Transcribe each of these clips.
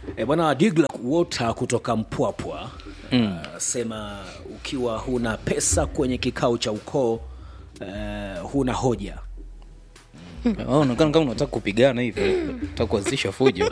E, bwana Digla Wota kutoka Mpwapwa mm. uh, sema ukiwa huna pesa kwenye kikao cha ukoo uh, huna hoja Oh, unaonekana kama unataka kupigana hivi unataka kuanzisha fujo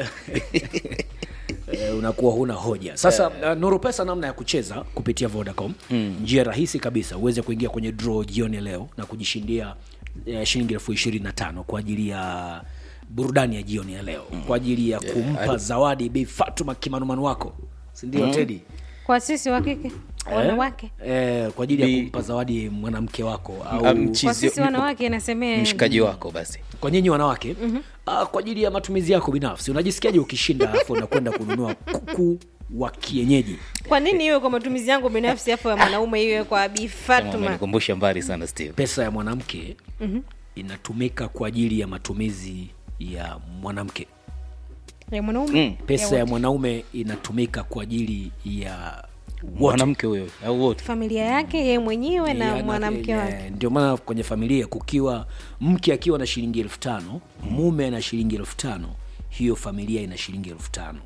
e, unakuwa huna hoja sasa uh, Nuru Pesa namna ya kucheza kupitia Vodacom mm. njia rahisi kabisa uweze kuingia kwenye draw jioni leo na kujishindia uh, shilingi elfu ishirini na tano kwa ajili ya burudani ya jioni ya leo mm. kwa ajili ya kumpa zawadi Bi Fatuma kimanumanu wako sindio mm. Tedi kwa sisi wa kike wanawake eh, kwa ajili ya Bi- kumpa zawadi mwanamke wako au Ah, kwa mchizi- sisi wanawake inasemea mshikaji wako basi kwa nyinyi wanawake mm-hmm. uh, kwa ajili ya matumizi yako binafsi unajisikiaje ukishinda alafu unakwenda kununua kuku wa kienyeji kwa nini iwe kwa matumizi yangu binafsi afu ya mwanaume iwe kwa Bi Kama Fatuma umenikumbusha mbali sana steve pesa ya mwanamke mm-hmm. inatumika kwa ajili ya matumizi ya mwanamke ya mwanaume Mm. pesa ya wote. mwanaume inatumika kwa ajili ya wote mwanamke huyo au wote familia yake yeye mwenyewe na Ya, mwanamke ya, wake ndio maana kwenye familia kukiwa mke akiwa na shilingi elfu tano mume ana shilingi elfu tano hiyo familia ina shilingi elfu tano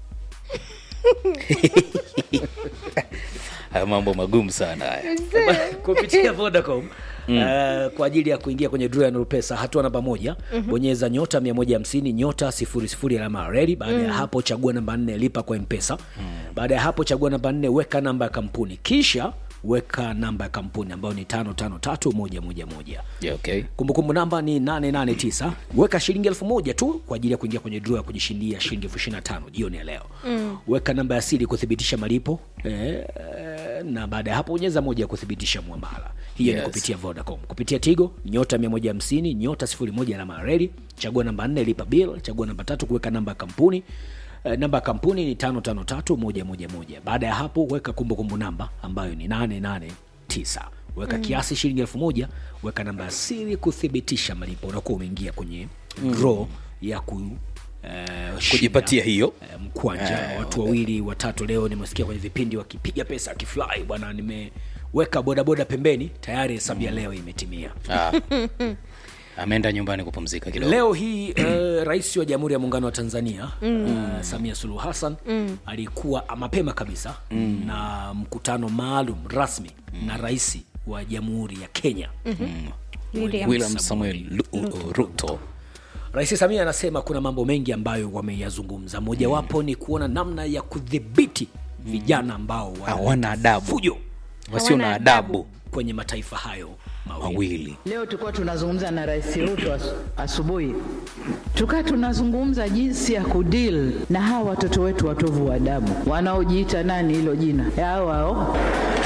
haya mambo magumu sana haya kupitia Vodacom mm. uh, kwa ajili ya kuingia kwenye draw ya Nuru Pesa hatua namba moja mm-hmm. bonyeza nyota 150 nyota sifuri sifuri alama ya reli baada ya hapo chagua namba nne lipa kwa mpesa mm. baada ya hapo chagua namba nne weka namba ya kampuni kisha weka namba ya kampuni ambayo ni tano tano tatu moja moja moja yeah, okay kumbukumbu namba ni 889 weka shilingi elfu moja tu kwa ajili ya kuingia kwenye draw ya kujishindia shilingi elfu ishiri na tano jioni ya leo mm. weka namba ya siri kuthibitisha malipo eh, na baada ya hapo bonyeza moja ya kuthibitisha mwamala hiyo Yes. ni kupitia vodacom kupitia tigo nyota 150 nyota 01 alama ya reli chagua namba 4 lipa bill chagua namba tatu kuweka namba ya kampuni Eh, namba ya kampuni ni tano tano tatu moja moja moja baada ya hapo weka kumbukumbu namba ambayo ni 889 weka mm. kiasi shilingi elfu moja weka namba ya siri kuthibitisha malipo unakuwa umeingia kwenye mm. draw ya ku eh, kujipatia shinda, hiyo eh, mkwanja Eh, watu wawili watatu leo nimesikia kwenye vipindi wakipiga pesa akifly bwana nimeweka bodaboda pembeni tayari hesabu ya leo imetimia ah. ameenda nyumbani kupumzika kidogo leo hii uh, rais wa jamhuri ya muungano wa tanzania mm. uh, samia suluhu hassan mm. alikuwa mapema kabisa mm. na mkutano maalum rasmi mm. na rais wa jamhuri ya kenya William. william samuel Lu- ruto rais samia anasema kuna mambo mengi ambayo wameyazungumza mojawapo ni kuona namna ya kudhibiti vijana ambao wana hawana adabu fujo wasio na Hawana adabu kwenye mataifa hayo mawili mawili Leo tulikuwa tunazungumza na Rais Ruto as, asubuhi, tukaa tunazungumza jinsi ya kudeal na hawa watoto wetu watovu wa adabu wanaojiita nani, hilo jina hao hao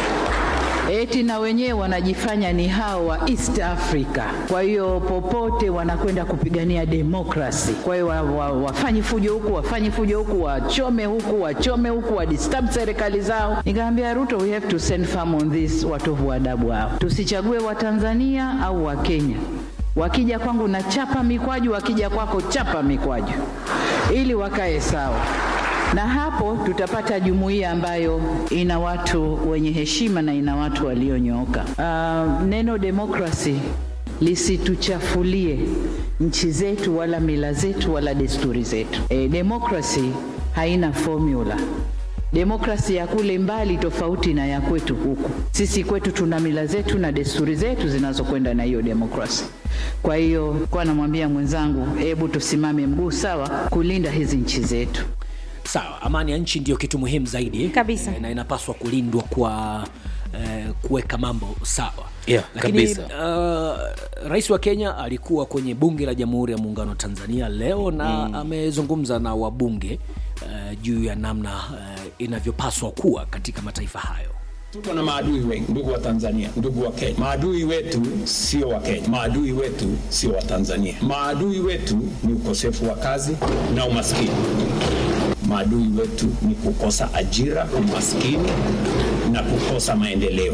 eti na wenyewe wanajifanya ni hao wa East Africa. Kwa hiyo popote wanakwenda kupigania demokrasi. Kwa hiyo wa, wa, wafanye fujo huku, wafanye fujo huku, wachome huku, wachome huku, wadisturb serikali zao. Nikamwambia Ruto, we have to send firm on this watovu wa adabu hao, tusichague Watanzania au Wakenya. Wakija kwangu na chapa mikwaju, wakija kwako chapa mikwaju, ili wakae sawa na hapo tutapata jumuiya ambayo ina watu wenye heshima na ina watu walionyooka. Uh, neno demokrasi lisituchafulie nchi zetu wala mila zetu wala desturi zetu. E, demokrasi haina formula. Demokrasi ya kule mbali tofauti na ya kwetu huku. Sisi kwetu tuna mila zetu na desturi zetu zinazokwenda na hiyo demokrasi. Kwa hiyo kwa namwambia mwenzangu, hebu tusimame mguu sawa kulinda hizi nchi zetu. sawa amani ya nchi ndio kitu muhimu zaidi Kabisa. eh, na inapaswa kulindwa kwa eh, kuweka mambo sawa Yeah, lakini kabisa. uh, rais wa kenya alikuwa kwenye bunge la jamhuri ya muungano wa tanzania leo na mm. amezungumza na wabunge uh, juu ya namna uh, inavyopaswa kuwa katika mataifa hayo Tuko na maadui wengi, ndugu wa Tanzania, ndugu wa Kenya. Maadui wetu sio wa Kenya, maadui wetu sio wa Tanzania. Maadui wetu ni ukosefu wa kazi na umaskini. Maadui wetu ni kukosa ajira, umaskini na kukosa maendeleo.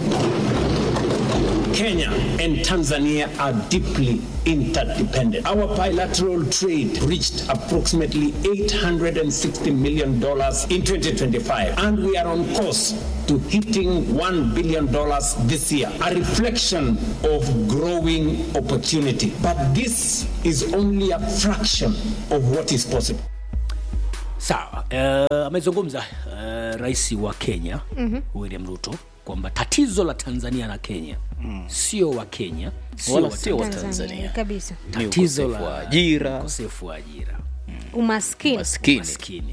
Kenya and Tanzania are deeply interdependent. Our bilateral trade reached approximately $860 million in 2025, and we are on course to hitting $1 billion this year, a reflection of growing opportunity. But this is only a fraction of what is possible. sawa uh, amezungumza uh, rais wa kenya mm-hmm. william ruto kwamba tatizo la tanzania na kenya mm. sio wa kenya sio Wala wa sio wa Tanzania. Tanzania. kabisa Ni tatizo ukosefu la wa ajira. ukosefu wa ajira umaskini maskini maskini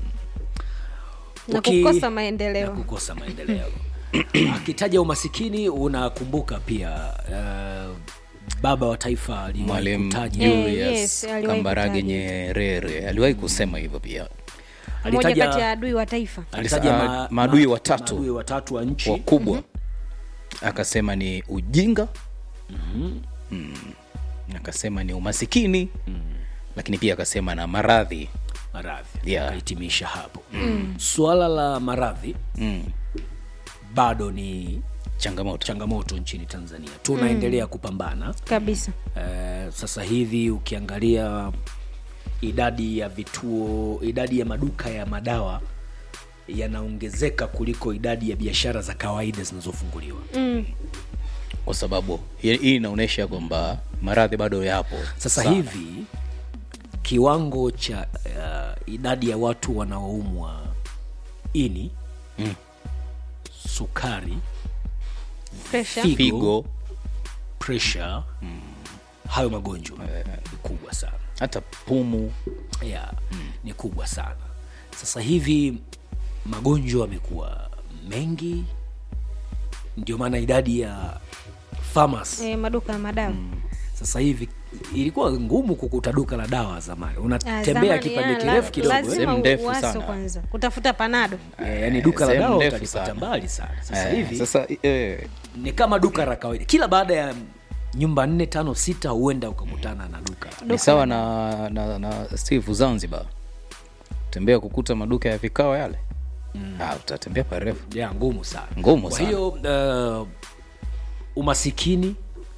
na Uki- kukosa na maendeleo kukosa maendeleo akitaja umasikini unakumbuka pia uh, baba wa taifa aliwahi mwalimu kutaja Eh, Julius yes, aliwahi Kambarage kutaja. Nyerere aliwahi kusema hivyo pia moja alitaja- kati ya adui wa taifa alitaja Alisa- ma- maadui ma- watatu. maadui watatu wa nchi wakubwa akasema ni ujinga mm. akasema ni umasikini lakini pia akasema na maradhi maradhi Yeah. akahitimisha hapo mm. swala la maradhi mm. bado ni changamoto changamoto nchini tanzania tunaendelea mm. kupambana kabisa uh, sasa hivi ukiangalia idadi ya vituo idadi ya maduka ya madawa yanaongezeka kuliko idadi ya biashara za kawaida zinazofunguliwa mm. kwa sababu hii hii inaonyesha kwamba maradhi bado yapo sasa sana. hivi kiwango cha uh, idadi ya watu wanaoumwa ini Mm. sukari Pressure. Figo. figo pressure hayo magonjwa ni kubwa sana hata pumu yeah, ni kubwa sana sasa hivi magonjwa yamekuwa mengi ndio maana idadi ya farmers eh, maduka ya madawa sasa hivi ilikuwa ngumu kukuta duka la dawa zamani Ah, unatembea zamani, kipande ya, kirefu la- kidogo eh? lazima Sehemu ndefu uwaso sana. kwanza kutafuta panado Eh, yani duka la Sehemu dawa ndefu utalipata sana. mbali sana sasa Eh, hivi sasa eh, ni kama duka la kawaida kila baada ya nyumba nne tano sita huenda ukakutana na duka ni sawa na, na, na steve zanzibar tembea kukuta maduka ya vikao yale mm. ah, utatembea parefu ya ngumu sana Ngumu kwa sana. hiyo uh, umasikini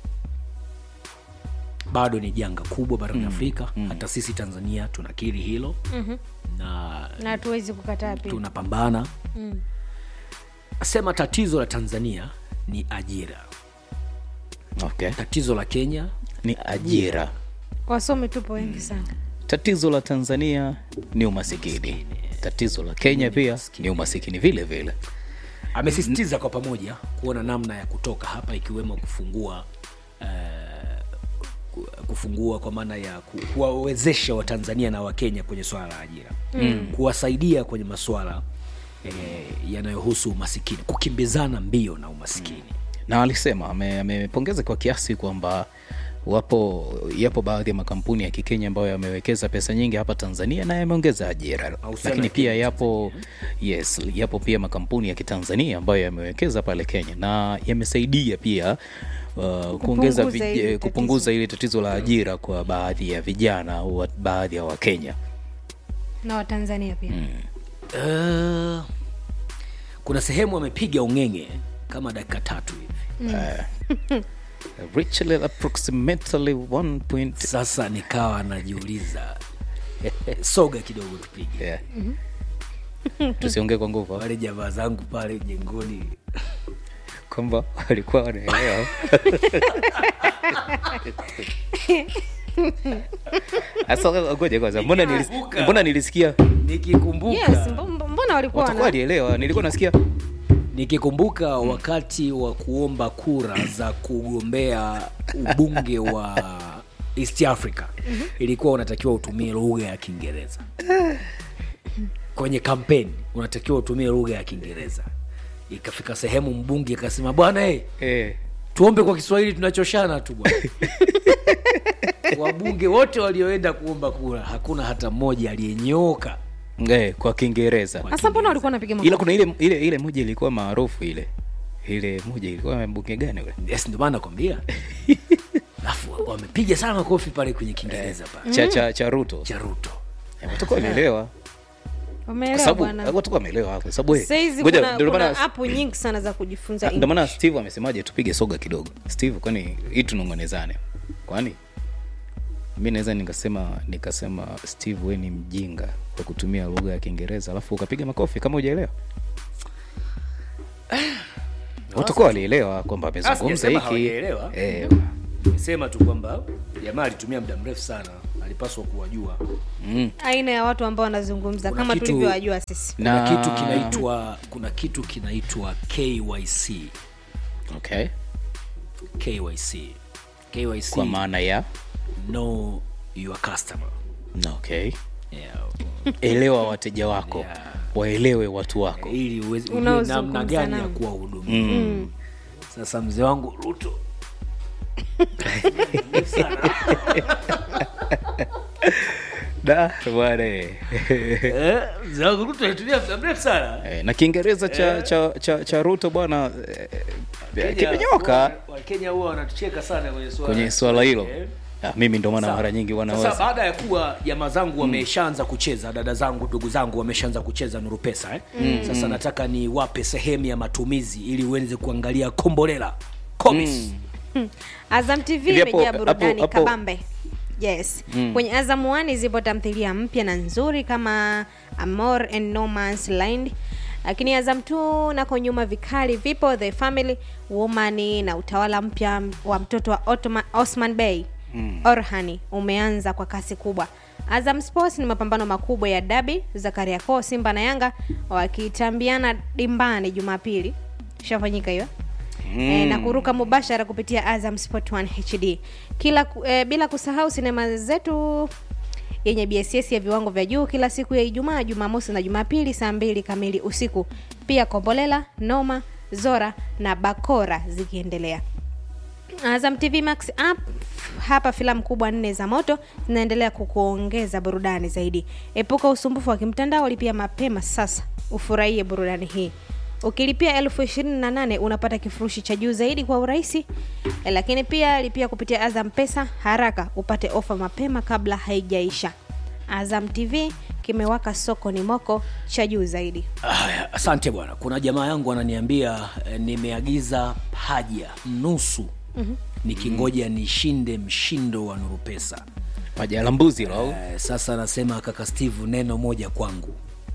bado ni janga kubwa barani afrika hata sisi tanzania tunakiri hilo mm-hmm. na na hatuwezi kukataa pia tunapambana mm. sema tatizo la tanzania ni ajira okay. tatizo la kenya ni ajira wasomi tupo wengi sana tatizo la tanzania ni umasikini tatizo la kenya pia ni umasikini vile vile amesisitiza kwa pamoja kuona namna ya kutoka hapa ikiwemo kufungua uh, kufungua kwa maana ya ku- kuwawezesha watanzania na wakenya kwenye swala la ajira mm. kuwasaidia kwenye maswala eh, yanayohusu umasikini kukimbizana mbio na umasikini na alisema ame- amepongeza kwa kiasi kwamba wapo yapo baadhi ya makampuni ya kikenya ambayo yamewekeza pesa nyingi hapa tanzania na yameongeza ajira Mahusiano lakini ya pia yapo yes yapo pia makampuni ya kitanzania ambayo yamewekeza pale kenya na yamesaidia pia Uh, kuongeza Kupunguza vij- hili eh, tatizo. kupunguza ile tatizo la ajira kwa baadhi ya vijana au wa- baadhi ya wakenya na watanzania pia mm. uh, kuna sehemu amepiga ung'enge kama dakika tatu hivi Richly approximately 1 point sasa nikawa najiuliza soga kidogo tupige yeah. tusiongee kwa nguvu wale jamaa zangu pale jengoni kwamba walikuwa wanaelewa Asa, ngoja kwanza mbona, nilis, Nikikumbuka. mbona nilisikia nikikumbuka yes mbo- mbo- mbona walikuwa watakuwa wana walielewa nilikuwa nasikia nikikumbuka wakati wa kuomba kura za kugombea ubunge wa east africa ilikuwa unatakiwa utumie lugha ya kiingereza kwenye kampeni unatakiwa utumie lugha ya kiingereza ikafika sehemu mbunge akasema bwana hey, eh, tuombe kwa kiswahili tunachoshana tu bwana wabunge wote walioenda kuomba kura hakuna hata mmoja aliyenyooka eh, kwa kiingereza hasa mbona walikuwa wanapiga ila makofi kuna ile ile ile moja ilikuwa maarufu ile ile moja ilikuwa mbunge gani ule yes ndio maana nakwambia alafu wamepiga sana makofi pale kwenye kiingereza pale cha, cha, cha ruto cha ruto Eh, watakuwa walielewa kwa wameelewa sababu bwana watakuwa wameelewa kwa sababu eh, sahizi ngoja, kuna, ndio kuna maana apu nyingi sana za kujifunza ndio English. maana steve amesemaje tupige soga kidogo steve kwani hii tunong'onezane kwani mi naweza nikasema nikasema steve we ni mjinga kwa kutumia lugha ya kiingereza alafu ukapiga makofi kama ujaelewa watakuwa walielewa kwamba amezungumza sijasema hiki hawajaelewa. eh, sema tu kwamba jamaa alitumia muda mrefu sana alipaswa kuwajua aina ya watu ambao wanazungumza Kuna kama kitu- tulivyowajua sisi kuna Na- kitu kinaitwa kuna kitu kinaitwa KYC okay KYC KYC kwa maana ya know your customer okay yeah. elewa wateja wako Yeah. waelewe watu wako ili uweze ujue Unaozungumza namna gani ya nao. kuwahudumia sasa mzee wangu ruto da bwana eh. Eh, mzee wangu ruto alitumia muda mrefu sana Eh, na kiingereza cha, cha, cha, cha ruto bwana eh, Kenya- kimenyoka wa- wakenya huwa wanatucheka sana kwenye swala kwenye swala hilo Eh. Ah, mimi ndo maana Sawa. mara nyingi Sasa wanaweza baada ya kuwa jamaa zangu wameshaanza kucheza, dada zangu, ndugu zangu wameshaanza kucheza Nuru Pesa eh? Sasa nataka niwape sehemu ya matumizi ili uweze kuangalia kombolela komis azam tv Hivi hapo- imejaa burudani hapo- hapo- kabambe yes kwenye azam one zipo tamthilia mpya na nzuri kama amor and no Man's land lakini azam t nako nyuma vikali vipo the family woman na utawala mpya wa mtoto wa Ottoman, osman bey orhani umeanza kwa kasi kubwa azam sports ni mapambano makubwa ya dabi za kariakoo simba na yanga wakitambiana dimbani jumapili ishafanyika hiyo e, na kuruka mubashara kupitia Azam Sport 1 HD kila ku- e, bila kusahau sinema zetu yenye BSS ya viwango vya juu kila siku ya Ijumaa, Jumamosi na Jumapili saa mbili kamili usiku. Pia Kombolela, Noma, Zora na Bakora zikiendelea. Azam TV Max app hapa filamu kubwa nne za moto zinaendelea kukuongeza burudani zaidi. Epuka usumbufu wa kimtandao, lipia mapema sasa ufurahie burudani hii. Ukilipia elfu ishirini na nane unapata kifurushi cha juu zaidi kwa urahisi, Eh, lakini pia lipia kupitia Azam Pesa haraka upate ofa mapema kabla haijaisha. Azam TV kimewaka soko ni moko cha juu zaidi. Aya, asante bwana. Kuna jamaa yangu ananiambia eh, nimeagiza paja nusu nikingoja nishinde mshindo wa Nuru Pesa. paja la mbuzi lo au Eh, sasa anasema kaka Steve, neno moja kwangu.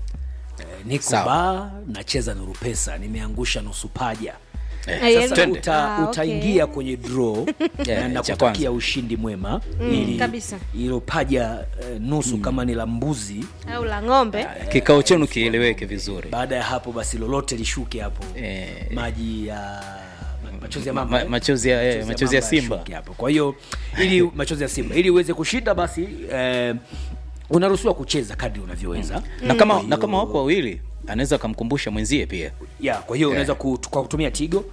Eh, niko Sawa. baa nacheza Nuru Pesa, nimeangusha nusu paja. Eh, Eh, sasa Sasa twende. uta, Ah, okay. utaingia kwenye draw Yeah, na cha nakutakia ushindi mwema ili kabisa. hilo paja eh, nusu kama ni la mbuzi. Au la ng'ombe. kikao chenu kieleweke vizuri Baada ya hapo basi lolote lishuke hapo Eh. maji ya machozi ya Ma- mamba ma- eh? machozi ya- eh, machozi ya mamba Simba. yashuke hapo. Kwa hiyo ili machozi ya Simba ili uweze kushinda basi eh, unaruhusiwa kucheza kadri unavyoweza na kama Kwa na hiyo- kama wapo wawili anaweza akamkumbusha mwenzie pia ya kwa hiyo unaweza kut- kwa kutumia tigo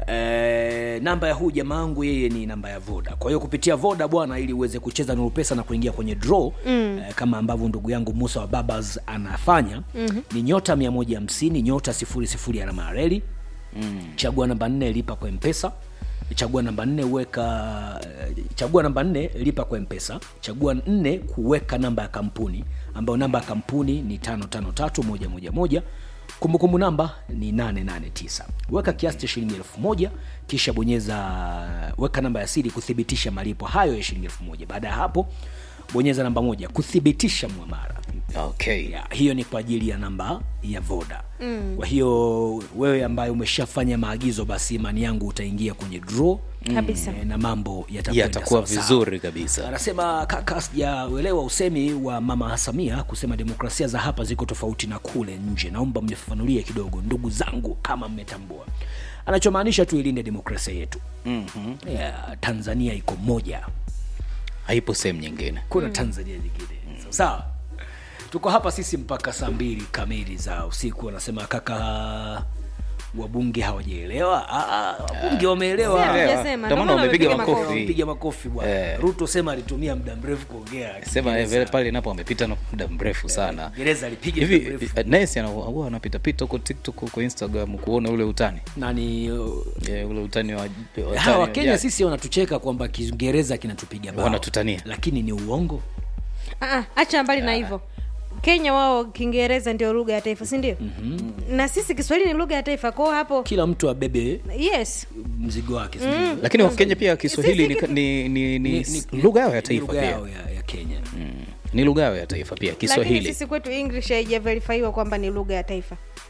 Eh, namba ya huu jamaa wangu yeye ni namba ya voda kwa hiyo kupitia voda bwana ili uweze kucheza nuru pesa na kuingia kwenye draw mm. eh, kama ambavyo ndugu yangu musa wa babas anafanya mm-hmm. ni nyota 150 nyota 00 alama ya reli mm. chagua namba nne lipa kwa mpesa chagua namba nne weka eh, chagua namba nne lipa kwa mpesa chagua nne kuweka namba ya kampuni ambayo namba ya kampuni ni tano tano tatu moja moja moja kumbukumbu namba ni 889 weka kiasi cha shilingi elfu moja kisha bonyeza weka namba ya siri kuthibitisha malipo hayo ya shilingi elfu moja baada ya hapo bonyeza namba moja kuthibitisha mwamara okay ya, hiyo ni kwa ajili ya namba ya voda mm. kwa hiyo wewe ambaye umeshafanya maagizo basi imani yangu utaingia kwenye draw Kabisa. eh, na mambo yatakwenda yatakuwa sawasawa. vizuri kabisa anasema kaka sijauelewa usemi wa mama samia kusema demokrasia za hapa ziko tofauti na kule nje naomba mnifafanulie kidogo ndugu zangu kama mmetambua anachomaanisha tu ilinde demokrasia yetu mm-hmm. yeah, tanzania iko moja haipo sehemu nyingine kuna tanzania nyingine mm. sawa tuko hapa sisi mpaka saa mbili kamili za usiku anasema kaka wabunge hawajaelewa Ah, ah, wabunge wameelewa Sema, Elewa. hujasema, Ndio ndio maana maana wamepiga wamepiga makofi. makofi. piga makofi bwana Eh. ruto sema alitumia muda mrefu kuongea sema eh, Kiingereza. vile pale napo amepita na muda mrefu sana Kiingereza alipiga muda hivi mrefu. eh, Nesi ana- huwa anapitapita huko tiktok huko instagram kuona ule utani nani uh, Eh, ule utani wa wa- hawa utani wa wakenya jadi. sisi wanatucheka kwamba kiingereza kinatupiga bao Wanatutania. lakini ni uongo Ah, ah, acha mbali na hivyo kenya wao kiingereza ndio lugha ya taifa si ndio mm-hmm. na sisi kiswahili ni lugha ya taifa kwao hapo kila mtu abebe yes mzigo wake mm. lakini wakenya pia kiswahili ni, Sisi- ni, ni, ni, ni lugha yao ya taifa lugha pia yao ya, ya kenya Mm. ni lugha yao ya taifa pia lakini kiswahili sisi kwetu english haijaverifaiwa kwamba ni lugha ya taifa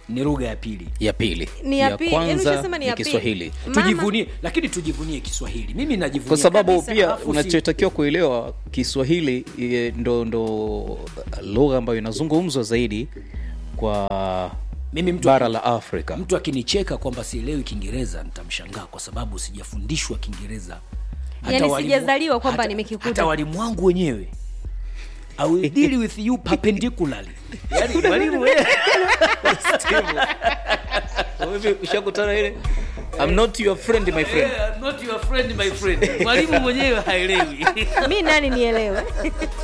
ni lugha ya pili ya pili Ni ya pili, yaani kwanza ushasema ni ni ya pili. kiswahili Mama- tujivunie lakini tujivunie kiswahili mimi najivunia kwa sababu Kabisa. pia Alafu si- unachotakiwa kuelewa kiswahili eh, ndo ndo lugha ambayo inazungumzwa zaidi kwa mimi mtu bara la afrika mtu akinicheka kwamba sielewi kiingereza nitamshangaa kwa sababu sijafundishwa kiingereza Hata Yaani walimu- sijazaliwa kwamba hata- nimekikuta. hata walimu wangu wenyewe I will deal with you perpendicularly yani walimu wenyewe Hivi ushakutana ile I'm not your friend my friend Yeah, I'm not your friend my friend mwalimu mwenyewe haelewi mi nani nielewe